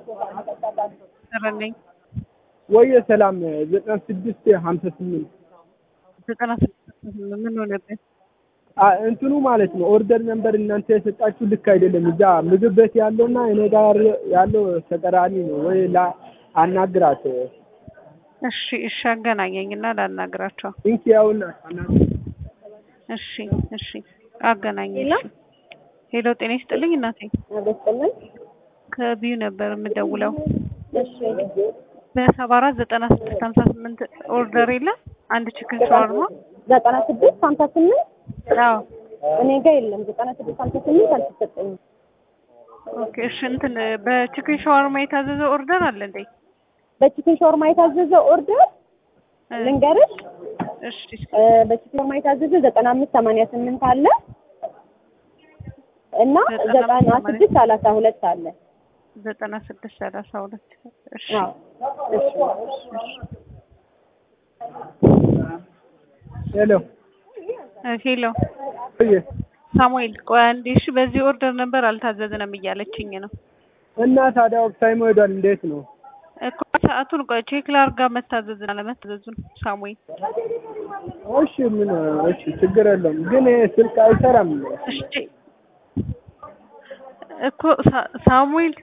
ሰረልኝ ወየ ሰላም ዘጠና ስድስት ሀምሳ ስምንት ዘጠና ስድስት ምን ሆነብህ? እንትኑ ማለት ነው ኦርደር ነንበር እናንተ የሰጣችሁ ልክ አይደለም። እዛ ምግብ ቤት ያለውና እኔ ጋር ያለው ተቀራኒ ነው። ወይ ላ አናግራት እሺ እሺ፣ አገናኘኝና ላናግራቸው። እንኪ ያውና አናግራት። እሺ እሺ፣ አገናኘኝ። እሺ። ሄሎ፣ ጤና ይስጥልኝ እናቴ። አበስጥልን ከቢዩ ነበር የምደውለው እሺ በሰባ አራት ዘጠና ስድስት ሀምሳ ስምንት ኦርደር የለም አንድ ችክን ሸዋርማ። ዘጠና ስድስት ሀምሳ ስምንት አዎ እኔ ጋር የለም። ዘጠና ስድስት ሀምሳ ስምንት አልተሰጠኝም። ኦኬ እሺ። እንትን በችክን ሸዋርማ የታዘዘ ኦርደር አለ እንዴ? በቺክን ሾርማ የታዘዘ ኦርደር ልንገርሽ። እሺ እ በቺክን ሾርማ የታዘዘ ዘጠና አምስት ሰማንያ ስምንት አለ እና ዘጠና ዘጠና አምስት ስድስት ሰላሳ ሁለት አለ። ዘጠና ስድስት ሰላሳ ሁለት እሺ አዎ እሺ ሄሎ እ ሄሎ ወየ ሳሙኤል ቆይ አንዴ እሺ። በዚህ ኦርደር ነበር አልታዘዝንም እያለችኝ ነው እና ታዲያ ኦፍታይም ሄዷል። እንዴት ነው? እኮ ሰዓቱን ቆይ ቼክ ላድርጋ መታዘዝን አለመታዘዙን ሳሙኤል እሺ ምን እሺ ችግር የለውም። ግን ይሄ ስልክ አይሰራም። እሺ እኮ ሳ- ሳሙኤል